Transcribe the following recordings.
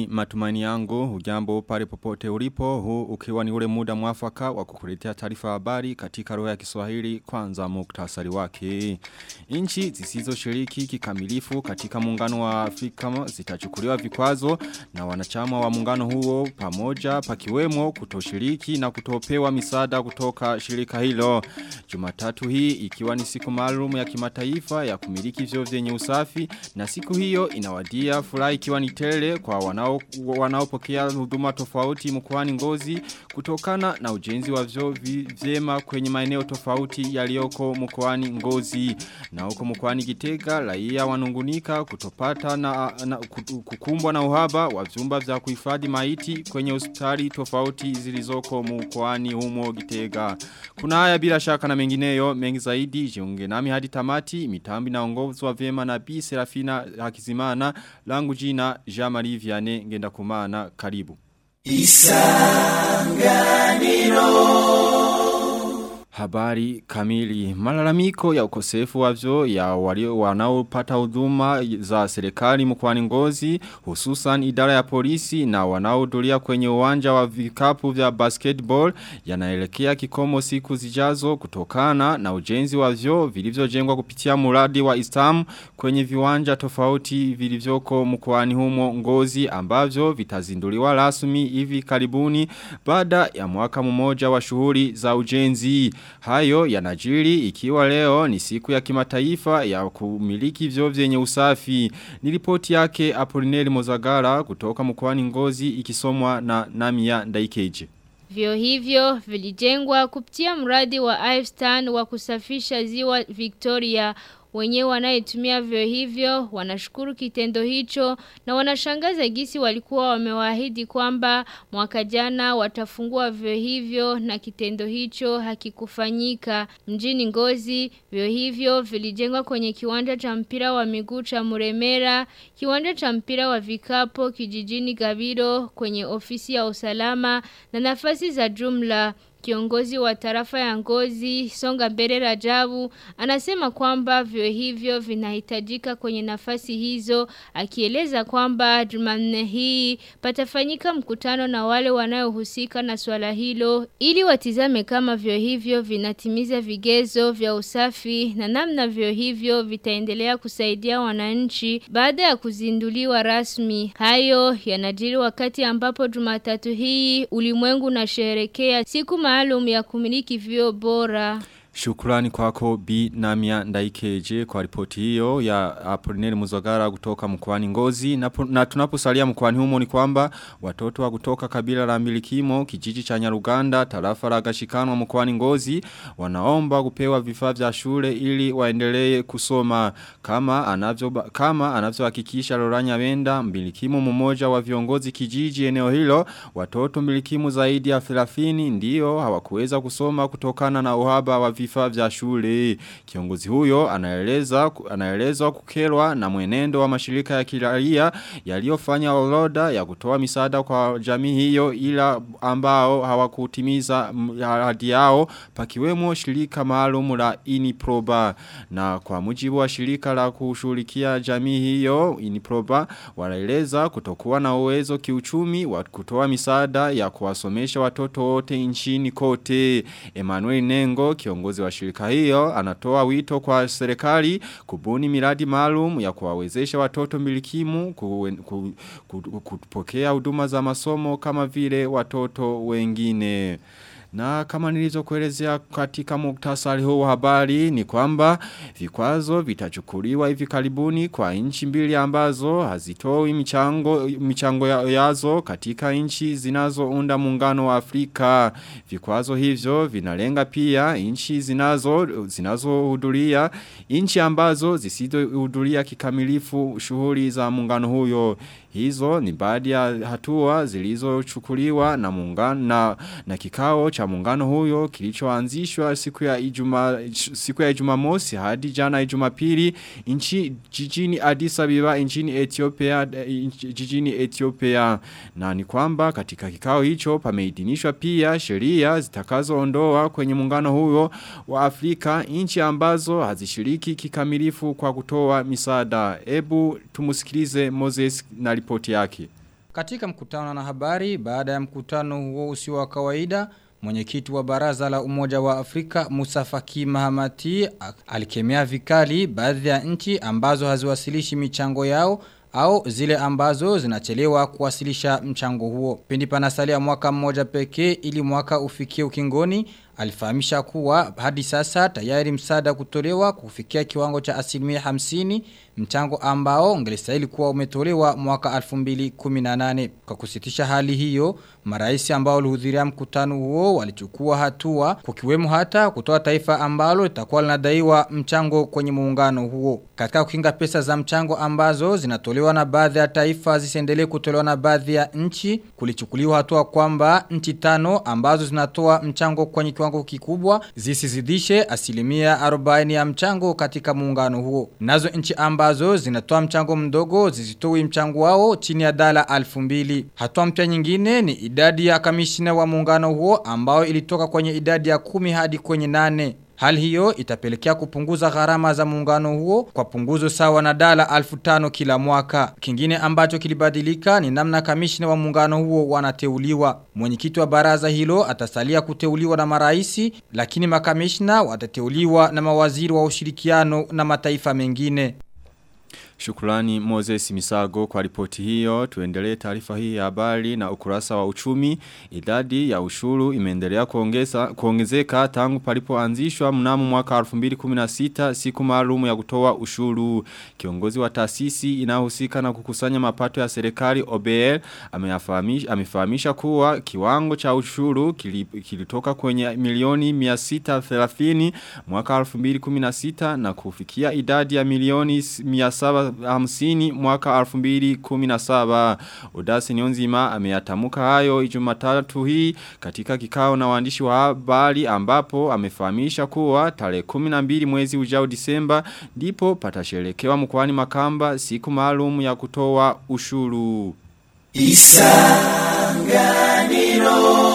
Ni matumaini yangu, hujambo pale popote ulipo, huu ukiwa ni ule muda mwafaka wa kukuletea taarifa habari katika roho ya Kiswahili kwanza muktasari wake. Inchi zisizo shiriki kikamilifu katika muungano wa Afrika zitachukuliwa vikwazo na wanachama wa muungano huo pamoja pakiwemo kutoshiriki na kutopewa misaada kutoka shirika hilo. Jumatatu hii ikiwa ni siku maalum ya kimataifa ya kumiliki vyo vyenye usafi na siku hiyo inawadia furaha ikiwa ni tele kwa wanao wanaopokea huduma tofauti mkoani Ngozi kutokana na ujenzi wa vyo vyema kwenye maeneo tofauti yaliyoko mkoani Ngozi na huko mkoani Gitega raia wanungunika kutopata na, na kukumbwa na uhaba wa vyumba vya kuhifadhi maiti kwenye hospitali tofauti zilizoko mkoani humo Gitega kuna haya bila shaka na mengineyo mengi zaidi jiunge nami hadi tamati mitambi na ongozwa vyema na Bi Serafina Hakizimana langu jina Jean-Marie Vianney ngenda kumana karibu Isanganiro Habari kamili. Malalamiko ya ukosefu wa vyo ya walio wanaopata huduma za serikali mkwani ngozi, hususan idara ya polisi na wanaohudhuria kwenye uwanja wa vikapu vya basketball yanaelekea kikomo siku zijazo kutokana na ujenzi wa vyo vilivyojengwa kupitia muradi wa Istam kwenye viwanja tofauti vilivyoko mkwani humo ngozi ambavyo vitazinduliwa rasmi hivi karibuni baada ya mwaka mmoja wa shughuli za ujenzi. Hayo yanajiri ikiwa leo ni siku ya kimataifa ya kumiliki vyo vyenye usafi. Nilipoti yake Apolineri Mozagara kutoka mkoani Ngozi ikisomwa na Namia Ndaikeje. Vyo hivyo vilijengwa kupitia mradi wa Ifestan wa kusafisha ziwa Victoria wenyewe wanayetumia vyo hivyo wanashukuru kitendo hicho na wanashangaza gisi walikuwa wamewaahidi kwamba mwaka jana watafungua vyo hivyo na kitendo hicho hakikufanyika mjini Ngozi vyo hivyo vilijengwa kwenye kiwanja cha mpira wa miguu cha Muremera kiwanja cha mpira wa vikapo kijijini Gabiro kwenye ofisi ya usalama na nafasi za jumla Kiongozi wa tarafa ya ngozi Songa Mbere Rajabu anasema kwamba vyo hivyo vinahitajika kwenye nafasi hizo akieleza kwamba Jumanne hii patafanyika mkutano na wale wanaohusika na swala hilo ili watizame kama vyo hivyo vinatimiza vigezo vya usafi na namna vyo hivyo vitaendelea kusaidia wananchi baada ya kuzinduliwa rasmi. Hayo yanajiri wakati ambapo Jumatatu hii ulimwengu unasherehekea siku maalum ya kumiliki vyo bora. Shukrani kwako Bi Namia Ndaikeje kwa ripoti hiyo ya Apolineri Muzogara kutoka mkoani Ngozi na, na tunaposalia mkoani humo ni kwamba watoto wa kutoka kabila la Milikimo kijiji cha Nyaruganda tarafa la Gashikanwa mkoani Ngozi wanaomba kupewa vifaa vya shule ili waendelee kusoma kama anavyo kama anavyohakikisha Loranya Wenda Milikimo mmoja wa viongozi kijiji eneo hilo watoto Milikimo zaidi ya 30 ndio hawakuweza kusoma kutokana na uhaba wa vifaa vifaa vya shule. Kiongozi huyo anaeleza anaelezwa kukerwa na mwenendo wa mashirika ya kiraia yaliyofanya orodha ya kutoa misaada kwa jamii hiyo ila ambao hawakutimiza ahadi yao pakiwemo shirika maalum la Iniproba na kwa mujibu wa shirika la kushughulikia jamii hiyo Iniproba wanaeleza kutokuwa na uwezo kiuchumi wa kutoa misaada ya kuwasomesha watoto wote nchini kote. Emmanuel Nengo kiongozi wa shirika hiyo anatoa wito kwa serikali kubuni miradi maalum ya kuwawezesha watoto milikimu ku, ku, ku, kupokea huduma za masomo kama vile watoto wengine. Na kama nilizokuelezea katika muktasari huu habari ni kwamba vikwazo vitachukuliwa hivi karibuni kwa nchi mbili ambazo hazitoi michango michango yazo katika nchi zinazounda muungano wa Afrika. Vikwazo hivyo vinalenga pia nchi zinazo zinazohudhuria nchi ambazo zisizohudhuria kikamilifu shughuli za muungano huyo. Hizo ni baadhi ya hatua zilizochukuliwa na muungano na, na kikao cha muungano huyo kilichoanzishwa siku ya Ijumaa siku ya Jumamosi hadi jana Jumapili nchi jijini Addis Ababa nchini Ethiopia jijini Ethiopia na ni kwamba katika kikao hicho pameidhinishwa pia sheria zitakazoondoa kwenye muungano huyo wa Afrika nchi ambazo hazishiriki kikamilifu kwa kutoa misaada. Ebu tumusikilize Moses na ripoti yake. Katika mkutano na habari baada ya mkutano huo usio wa kawaida Mwenyekiti wa baraza la umoja wa Afrika Musa Faki Mahamati alikemea vikali baadhi ya nchi ambazo haziwasilishi michango yao au zile ambazo zinachelewa kuwasilisha mchango huo. Pindi panasalia mwaka mmoja pekee ili mwaka ufikie ukingoni alifahamisha kuwa hadi sasa tayari msaada kutolewa kufikia kiwango cha asilimia hamsini mchango ambao ungelistahili kuwa umetolewa mwaka 2018 kwa kusitisha hali hiyo marais ambao walihudhuria mkutano huo walichukua hatua kukiwemo hata kutoa taifa ambalo litakuwa linadaiwa mchango kwenye muungano huo katika kukinga pesa za mchango ambazo zinatolewa na baadhi ya taifa zisiendelee kutolewa na baadhi ya nchi kulichukuliwa hatua kwamba nchi tano ambazo zinatoa mchango kwenye kiwango kikubwa zisizidishe asilimia 40 ya mchango katika muungano huo nazo nchi ambazo zinatoa mchango mdogo zisitoi mchango wao chini ya dala 2000 hatua mpya nyingine ni idadi ya kamishina wa muungano huo ambao ilitoka kwenye idadi ya kumi hadi kwenye nane Hali hiyo itapelekea kupunguza gharama za muungano huo kwa punguzo sawa na dala alfu tano kila mwaka. Kingine ambacho kilibadilika ni namna kamishina wa muungano huo wanateuliwa. Mwenyekiti wa baraza hilo atasalia kuteuliwa na maraisi lakini makamishina watateuliwa na mawaziri wa ushirikiano na mataifa mengine. Shukrani Moses Misago kwa ripoti hiyo. Tuendelee taarifa hii ya habari na ukurasa wa uchumi. Idadi ya ushuru imeendelea kuongeza kuongezeka tangu palipoanzishwa mnamo mwaka 2016 siku maalum ya kutoa ushuru. Kiongozi wa taasisi inayohusika na kukusanya mapato ya serikali OBL amefahamisha amefahamisha kuwa kiwango cha ushuru kilitoka kwenye milioni 630 mwaka 2016 na kufikia idadi ya milioni 700 hamsini mwaka 2017. Udasi Nyonzima ameyatamuka hayo ijumatatu hii katika kikao na waandishi wa habari ambapo amefahamisha kuwa tarehe 12 mwezi ujao Disemba ndipo patasherekewa mkoani Makamba siku maalum ya kutoa ushuru. Isanganiro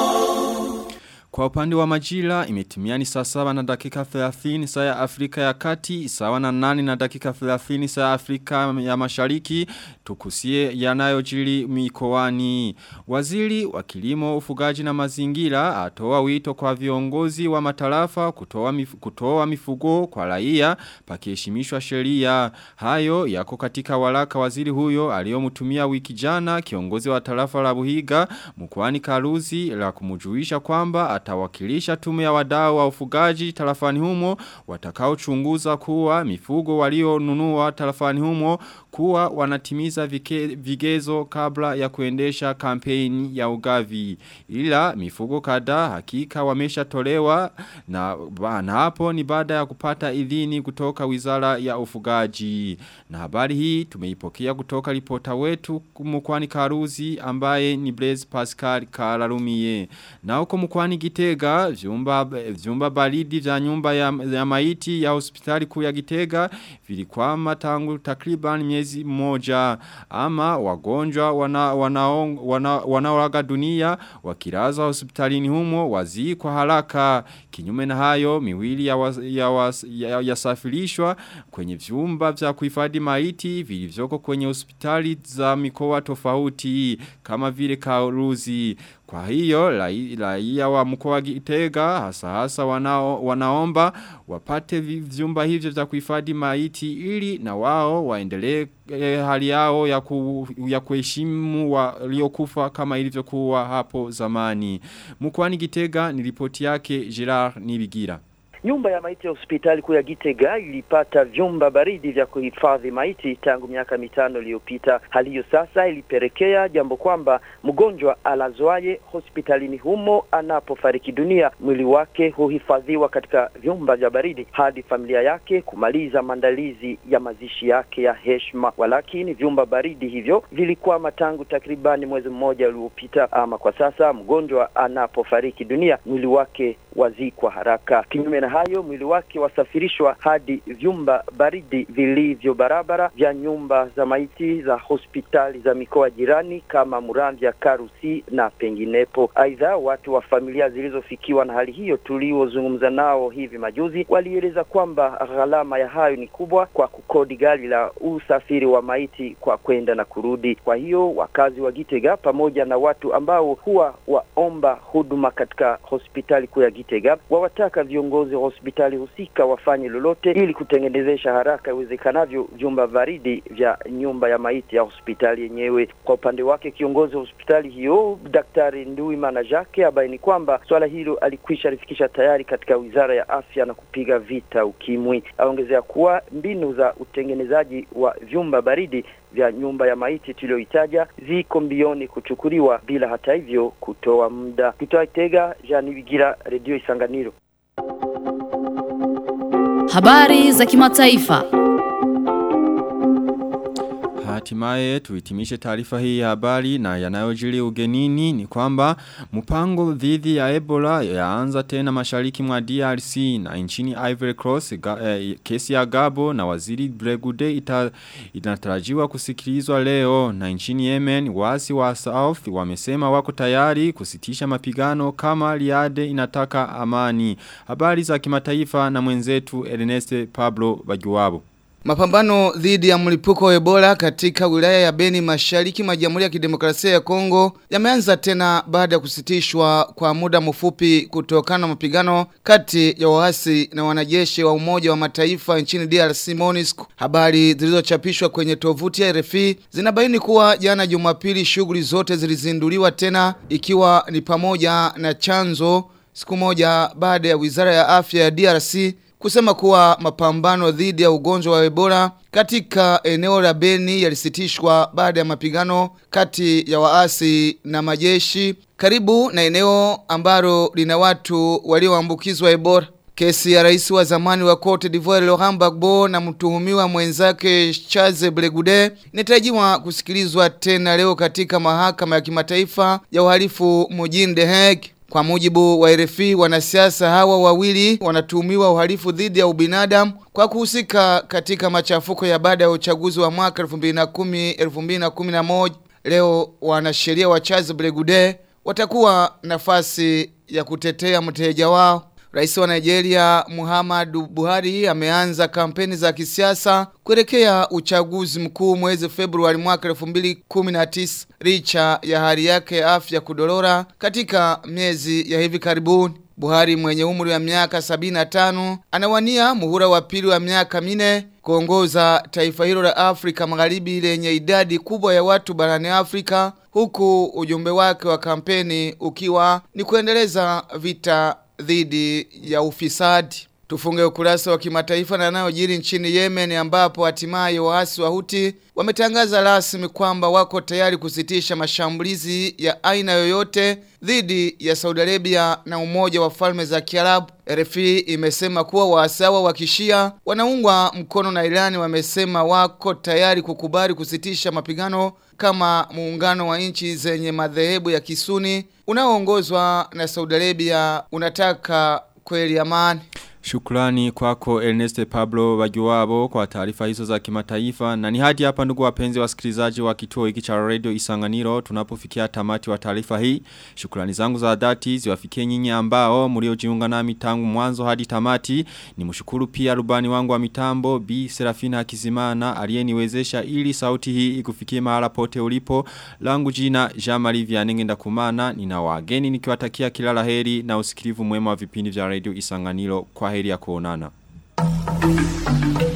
kwa upande wa majira imetimia ni saa saba na dakika 30 saa ya Afrika ya kati, sawa na nani na dakika 30 saa ya Afrika ya mashariki, tukusie yanayojiri mikoani. Waziri wa kilimo ufugaji na mazingira atoa wito kwa viongozi wa matarafa kutoa, mif, kutoa mifugo kwa raia pakiheshimishwa sheria. Hayo yako katika walaka waziri huyo aliyomtumia wiki jana kiongozi wa tarafa la Buhiga mkoani Karuzi la kumujuisha kwamba atawakilisha tume ya wadau wa ufugaji tarafani humo watakaochunguza kuwa mifugo walionunua tarafani humo kuwa wanatimiza vike, vigezo kabla ya kuendesha kampeni ya ugavi. Ila mifugo kadhaa hakika wameshatolewa na, na hapo ni baada ya kupata idhini kutoka wizara ya ufugaji. Na habari hii tumeipokea kutoka ripota wetu mkwani Karuzi ambaye ni Blaise Pascal Kararumie. Na huko mkwani Gitega vyumba, vyumba baridi vya nyumba ya, ya maiti ya hospitali kuu ya Gitega vilikwama tangu takriban miezi moja ama wagonjwa wanaoaga wana, wana, wana dunia wakilaza hospitalini humo wazii kwa haraka kinyume na hayo miwili ya, was, ya, was, ya, ya safirishwa kwenye vyumba vya kuhifadhi maiti vilivyoko kwenye hospitali za mikoa tofauti kama vile Karuzi kwa hiyo raia wa mkoa Gitega hasa hasa wanao, wanaomba wapate vyumba hivyo vya kuhifadhi maiti ili na wao waendelee eh, hali yao ya, ku, ya kuheshimu waliokufa kama ilivyokuwa hapo zamani. Mkoani Gitega ni ripoti yake Gerard Nibigira. Nyumba ya maiti ya hospitali kuu ya Gitega ilipata vyumba baridi vya kuhifadhi maiti tangu miaka mitano iliyopita. Hali hiyo sasa ilipelekea jambo kwamba mgonjwa alazwaye hospitalini humo anapofariki dunia, mwili wake huhifadhiwa katika vyumba vya baridi hadi familia yake kumaliza maandalizi ya mazishi yake ya heshima. Walakini vyumba baridi hivyo vilikuwa tangu takribani mwezi mmoja uliopita. Ama kwa sasa mgonjwa anapofariki dunia, mwili wake wazikwa haraka. Kinyume na hayo mwili wake wasafirishwa hadi vyumba baridi vilivyo barabara vya nyumba za maiti za hospitali za mikoa jirani kama Muramvya, Karusi na penginepo. Aidha, watu wa familia zilizofikiwa na hali hiyo tuliozungumza nao hivi majuzi walieleza kwamba gharama ya hayo ni kubwa kwa kukodi gari la usafiri wa maiti kwa kwenda na kurudi. Kwa hiyo wakazi wa Gitega pamoja na watu ambao huwa waomba huduma katika hospitali kuu ya Gitega wawataka viongozi wa hospitali husika wafanye lolote ili kutengenezesha haraka iwezekanavyo vyumba baridi vya nyumba ya maiti ya hospitali yenyewe. Kwa upande wake kiongozi wa hospitali hiyo Daktari Nduimana Jacques abaini kwamba swala hilo alikwisha lifikisha tayari katika wizara ya afya na kupiga vita ukimwi. Aongezea kuwa mbinu za utengenezaji wa vyumba baridi vya nyumba ya maiti tuliyoitaja ziko mbioni kuchukuliwa bila hata hivyo kutoa muda. Kutoa Itega, Jean Bigira, Radio Isanganiro. Habari za kimataifa. Hatimaye tuhitimishe taarifa hii ya habari na yanayojiri ugenini ni kwamba mpango dhidi ya Ebola yaanza tena mashariki mwa DRC na nchini Ivory Coast ga, eh, kesi ya Gabo na waziri Bregude ita, inatarajiwa kusikilizwa leo na nchini Yemen wasi wa South wamesema wako tayari kusitisha mapigano kama Liade inataka amani. Habari za kimataifa na mwenzetu Ernest Pablo Bagiwabo. Mapambano dhidi ya mlipuko wa Ebola katika wilaya ya Beni Mashariki mwa Jamhuri ya Kidemokrasia ya Kongo yameanza tena baada ya kusitishwa kwa muda mfupi kutokana na mapigano kati ya waasi na wanajeshi wa Umoja wa Mataifa nchini DRC MONUSCO. Habari zilizochapishwa kwenye tovuti ya RFI zinabaini kuwa jana Jumapili shughuli zote zilizinduliwa tena ikiwa ni pamoja na chanzo siku moja baada ya Wizara ya Afya ya DRC kusema kuwa mapambano dhidi ya ugonjwa wa Ebola katika eneo la Beni yalisitishwa baada ya mapigano kati ya waasi na majeshi karibu na eneo ambalo lina watu walioambukizwa Ebola. Kesi ya rais wa zamani wa Cote d'Ivoire Laurent Gbagbo na mtuhumiwa mwenzake Charles Blegude inatarajiwa kusikilizwa tena leo katika mahakama ya kimataifa ya uhalifu mjini The Hague. Kwa mujibu wa RFI wanasiasa hawa wawili wanatuhumiwa uhalifu dhidi ya ubinadamu kwa kuhusika katika machafuko ya baada ya uchaguzi wa mwaka 2010-2011. Leo wanasheria wa Charles Blegude watakuwa nafasi ya kutetea mteja wao. Rais wa Nigeria Muhammadu Buhari ameanza kampeni za kisiasa kuelekea uchaguzi mkuu mwezi Februari mwaka 2019 licha ya hali yake ya afya kudorora katika miezi ya hivi karibuni. Buhari mwenye umri wa miaka 75 anawania muhula wa pili wa miaka mine kuongoza taifa hilo la Afrika Magharibi lenye idadi kubwa ya watu barani Afrika huku ujumbe wake wa kampeni ukiwa ni kuendeleza vita dhidi ya ufisadi. Tufunge ukurasa wa kimataifa na yanayojiri nchini Yemen ambapo hatimaye waasi wa Huti wametangaza rasmi kwamba wako tayari kusitisha mashambulizi ya aina yoyote dhidi ya Saudi Arabia na Umoja wa Falme za Kiarabu. RFI imesema kuwa waasi hao wa Kishia wanaungwa mkono na Irani wamesema wako tayari kukubali kusitisha mapigano kama muungano wa nchi zenye madhehebu ya Kisuni unaoongozwa na Saudi Arabia unataka kweli amani. Shukrani kwako Ernest Pablo Wajuwabo kwa taarifa hizo za kimataifa na ni hadi hapa ndugu wapenzi wasikilizaji wa kituo hiki cha radio Isanganiro tunapofikia tamati wa taarifa hii shukrani zangu za dhati ziwafikie nyinyi ambao mliojiunga nami tangu mwanzo hadi tamati ni mshukuru pia rubani wangu wa mitambo B Serafina Hakizimana aliyeniwezesha ili sauti hii ikufikie mahala pote ulipo langu jina Jean-Marie Vianenge ndakumana nina wageni nikiwatakia kila laheri na usikilivu mwema wa vipindi vya radio Isanganiro kwa heri ya kuonana.